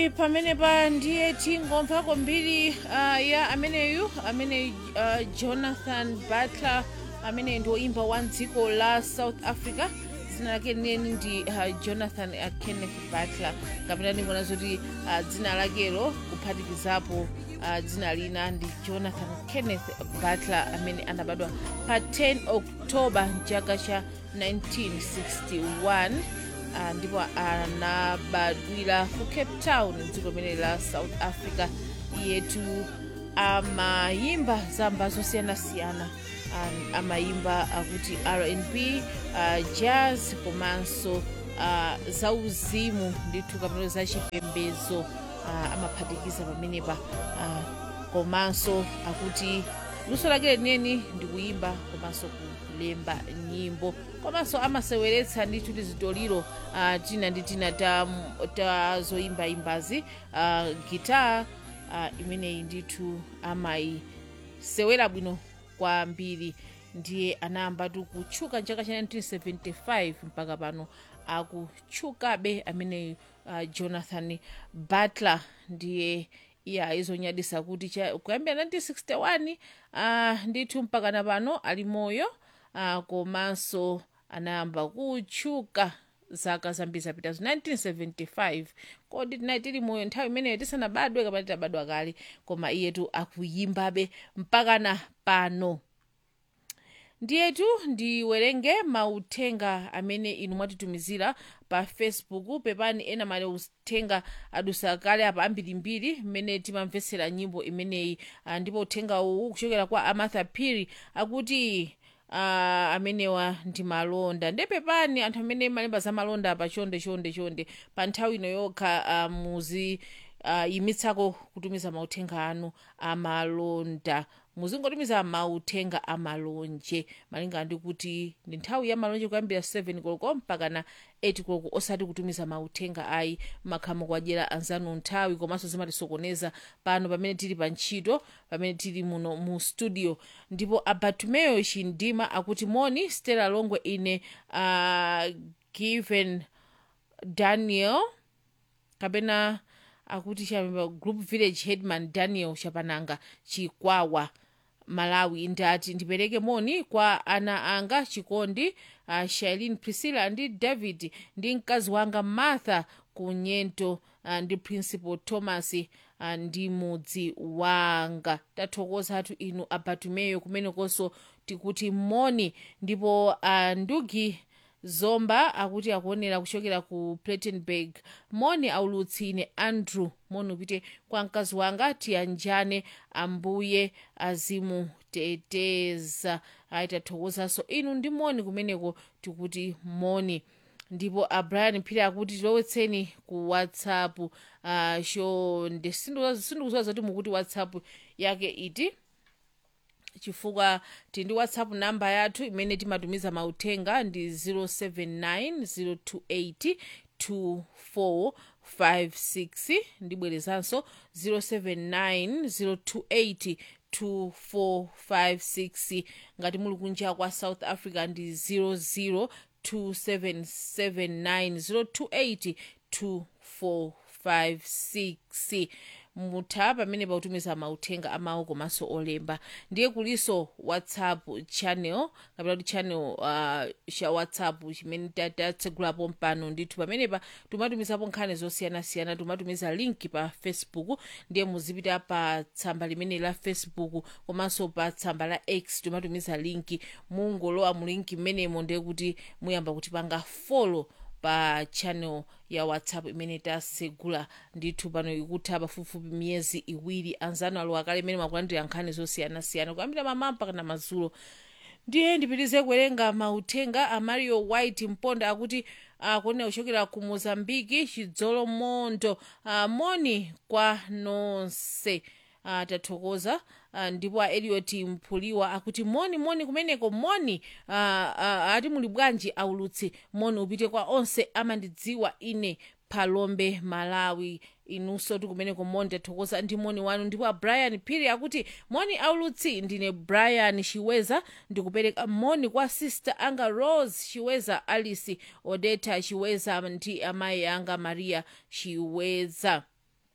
ndi pamenepa ndiye tingomvako mbiri uh, ya ameneyu amene uh, jonathan butler amene ndi woimba wa dziko la south africa dzina lake neni ndi uh, jonathan uh, kenneth butler kapena ndingona zoti uh, dzina lakelo kuphatikizapo uh, dzina lina ndi jonathan kenneth butler amene anabadwa pa 10 oktoba mchaka cha 1961 uh, ndipo anabadwira ku cape town dziko limene la south africa yetu amayimba zamba zosiyanasiyana um, amayimba akuti rnb uh, jazz komanso uh, zauzimu ndithu kapena zachipembedzo uh, amaphatikiza pamenepa uh, komanso akuti luso lake leneni ndi kuyimba komanso kulemba nyimbo komanso amaseweretsa ndithu tizitoliro uh, tina ndi tina ta, ta zoyimbayimbazi uh, gitaa uh, imeneyi ndithu amayisewera bwino kwambiri ndiye anayambatu kutchuka mchaka cha 1975 mpaka pano akutchukabe ameneyu uh, jonathan butler ndiye iye ayizonyadisa kuti cha kuyambira 1961 uh, ndithu mpaka na pano ali moyo uh, komanso anayamba kutchuka zaka zambiri zapitazo 1975 kodi tinayi tili moyo nthawi imeneyo tisanabadwe kapena titabadwa kale koma iyetu akuyimbabe mpakana pano ndiyetu ndiwerenge mauthenga amene inu mwatitumizira pa facebook pepani ena mali uthenga adusa kale apa ambirimbiri mmene timamvetsera nyimbo imeneyi ah, ndipo uthenga uwu kuchokera kwa amartha phiri akuti uh, amenewa ndi malonda nde pepani anthu amene malemba za malonda pa chonde chonde chonde pa nthawi ino yokha uh, muzi uh, yimitsako kutumiza mauthenga anu amalonda muzingotumiza mauthenga amalonje malinga ndi kuti ndi nthawi ya malonje kuyambira 7 koloko mpaka na 8 koloko osati kutumiza mauthenga ayi makhamu kwadyera anzanu nthawi komanso zimatisokoneza pano pamene tili pa ntchito pamene tili muno mu studio ndipo abatumeyo chindima akuti moni stella longwe ine uh, given daniel kapena akuti chamemba group village headman daniel chapananga chikwawa malawi ndati ndipereke moni kwa ana anga chikondi uh, shailin priscilla ndi david ndi mkazi wanga martha ku nyento uh, ndi principal thomas uh, ndi mudzi wanga tathokoza athu inu abatumeyo kumenekonso tikuti moni ndipo uh, ndugi zomba akuti akuonera kuchokera ku platenburg moni aulutsi ine andrew moni upite kwa mkazi wanga tiyanjane ambuye azimuteteza ayi tathokozanso inu ndi moni kumeneko tikuti moni ndipo abrian phiri akuti tilowetseni ku whatsapp uh, chonde sindikuziwa zoti mukuti whatsapp yake iti chifukwa tili ndi whatsapp namba yathu imene timatumiza mauthenga ndi 079 028 2456 ndibwerezanso 079 028 ngati muli kunja kwa south africa ndi 00 2779 028 mutha pamene pautumiza mauthenga amawu komanso olemba ndiye kuliso whatsapp channel kapena kuti channel uh, cha whatsapp chimene tatsegulapo mpano ndithu pamenepa timatumizapo nkhani zosiyanasiyana timatumiza link pa facebook ndiye muzipita pa tsamba limene la facebook komanso pa tsamba la x timatumiza linki mungolowa mu linki mmenemo ndiye kuti muyamba kutipanga follow pa channel ya whatsapp imene tasegula ndithu pano ikutha pafupifupi miyezi iwiri anzanu alowa kale imene makulandira nkhani zosiyanasiyana kuyambira mamawa mpaka na madzulo ndiye ndipitize kuwerenga mauthenga a mario white mponda akuti akuonera kuchokera ku mozambiki chidzolo mondo uh, moni kwa nonse uh, tathokoza uh, ndipo a eliot mphuliwa akuti moni moni kumeneko moni uh, uh, ati muli bwanji aulutsi moni upite kwa onse amandidziwa ine palombe malawi inunso tikumeneko moni tathokoza ndi moni wanu ndipo a brian phiri akuti moni aulutsi ndine brian chiweza ndikupereka moni kwa sister anga rose chiweza alice odeta chiweza ndi amayi anga maria chiweza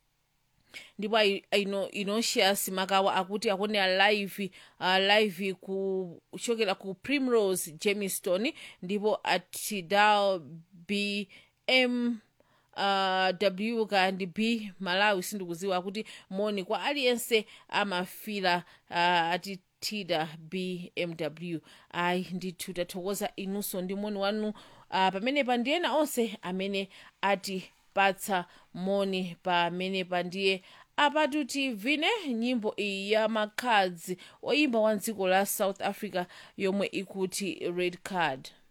ndipo ai- ino inocius makawa akuti akuonera live uh, live kuchokera ku primrose jamestown ndipo atidal bm uh, w kandi b malawi sindikuziwa kuti moni kwa aliyense amafira uh, ati tida bmw ayi ndithu tathokoza inunso ndi moni wanu uh, pamenepa ndi ena onse amene atipatsa moni pamenepa ndiye apatu tivine nyimbo iyi ya makhadzi oyimba wa dziko la south africa yomwe ikuti red card